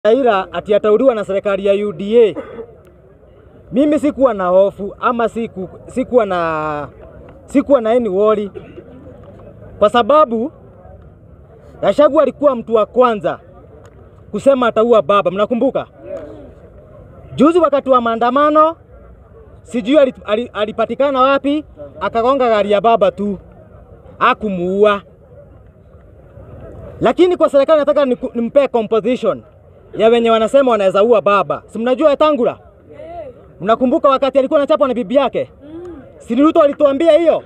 Raila ati atauliwa na serikali ya UDA. Mimi sikuwa na hofu ama siku, sikuwa na sikuwa na any worry kwa sababu Gachagua alikuwa mtu wa kwanza kusema ataua baba. Mnakumbuka juzi wakati wa maandamano, sijui alip- ali- alipatikana wapi, akagonga gari ya baba tu, akumuua. Lakini kwa serikali nataka niku- nimpee composition ya wenye wanasema wanaweza ua baba. Si mnajua Wetangula? Mnakumbuka wakati alikuwa anachapwa na bibi yake? Si ni Ruto alituambia hiyo?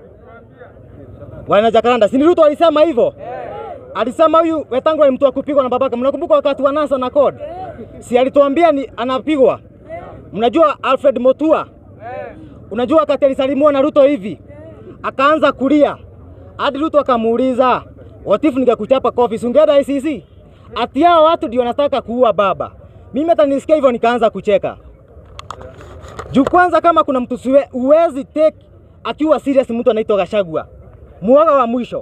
Wana Jacaranda, si ni Ruto alisema hivyo? Alisema huyu Wetangula ni mtu wa kupigwa na babake. Mnakumbuka wakati wa NASA na code? Si alituambia ni anapigwa? Mnajua Alfred Motua? Unajua wakati alisalimiwa na Ruto hivi akaanza kulia, hadi Ruto akamuuliza what if ningekuchapa kofi, si ungeenda ICC? Ati hao watu ndio wanataka kuua baba. Mimi hata nisikia hivyo nikaanza kucheka. Juu kwanza kama kuna mtu siwe, uwezi take akiwa serious mtu anaitwa Gachagua. Muoga wa mwisho.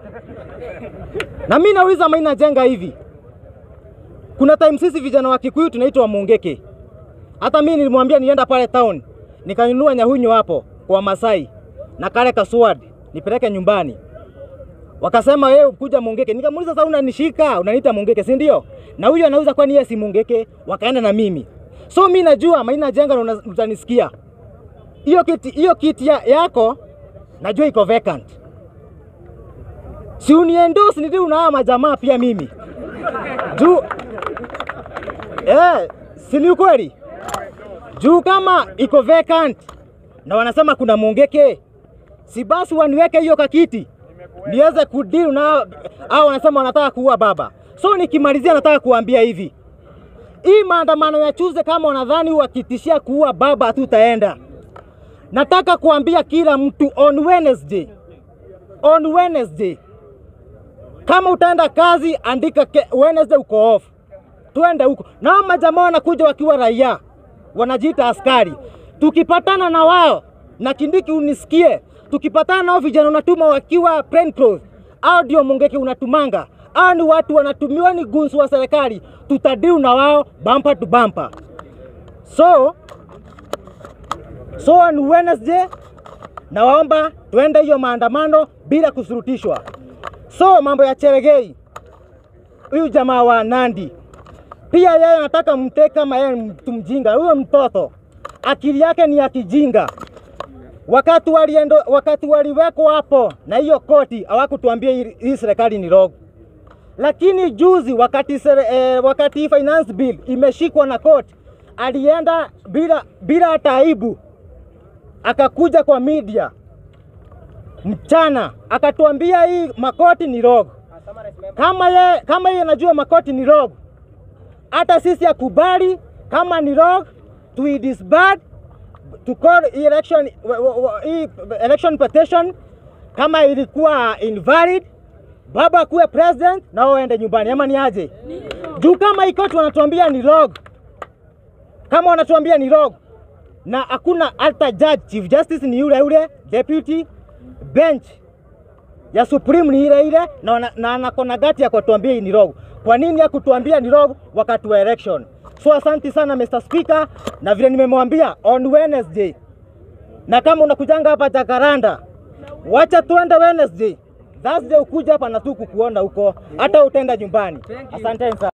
Na mimi nauliza Maina Jenga hivi. Kuna time sisi vijana wa Kikuyu tunaitwa Mungeke. Hata mimi nilimwambia nienda pale town nikanunua nyahunyo hapo kwa Masai na kale kaswad nipeleke nyumbani. Wakasema wewe kuja Mungeke. Nikamuuliza sasa unanishika, unaniita Mungeke, si ndio? Na huyo anauza kwani yeye si Mungeke? Wakaenda na mimi. So mimi najua Maina Jenga na una- utanisikia. Hiyo kiti hiyo kiti ya, yako najua iko vacant. Si uniendorse ndio una majamaa pia mimi. Juu eh, si ni ukweli? Juu kama iko vacant na wanasema kuna Mungeke, si basi waniweke hiyo kakiti niweze kudeal na au wanasema wanataka kuua baba. So nikimalizia, nataka kuambia hivi, hii maandamano ya Tuesday, kama wanadhani wakitishia kuua baba hatutaenda, nataka kuambia kila mtu on Wednesday, on Wednesday kama utaenda kazi andika ke, Wednesday uko off, tuende huko. Nao majamaa wanakuja wakiwa raia, wanajiita askari. Tukipatana na wao na Kindiki, unisikie, tukipatana nao vijana unatuma wakiwa plain clothes, au ndio Mungeke unatumanga, au ni watu wanatumiwa, ni gunsu wa serikali, tutadiu na wao bumper to bumper. So so on Wednesday nawaomba tuende hiyo maandamano bila kusurutishwa. So mambo ya Cheregei, huyu jamaa wa Nandi pia yeye anataka mteke kama yeye ni mtu mjinga. Huyo mtoto akili yake ni ya kijinga. Wakati waliendo, wakati waliwekwa hapo na hiyo koti hawakutuambia hii hii serikali ni rogo, lakini juzi wakati, sere, eh, wakati finance bill imeshikwa na koti alienda bila bila hata aibu, akakuja kwa media mchana akatuambia hii makoti ni rogo. Kama ye, kama yeye anajua makoti ni rogo, hata sisi akubali kama ni rogo, to disband to call election, wa- wa- wa- hii election petition kama ilikuwa invalid, baba akuwe president na wao waende nyumbani, ama ni aje? Juu kama hii koti wanatuambia ni rogo, kama wanatuambia ni rogo na hakuna hata judge, chief justice ni yule yule, deputy bench ya Supreme ni ile ile na, wana- na anakona gati ya kutuambia hii ni rogo. Kwa nini hakutuambia ni rogo wakati wa election? So asante sana Mr. Speaker, na vile nimemwambia on Wednesday, na kama unakujanga hapa Jacaranda, wacha tuende Wednesday. Thursday ukuja hapa na tu kukuona huko, hata utaenda nyumbani. Asanteni sana.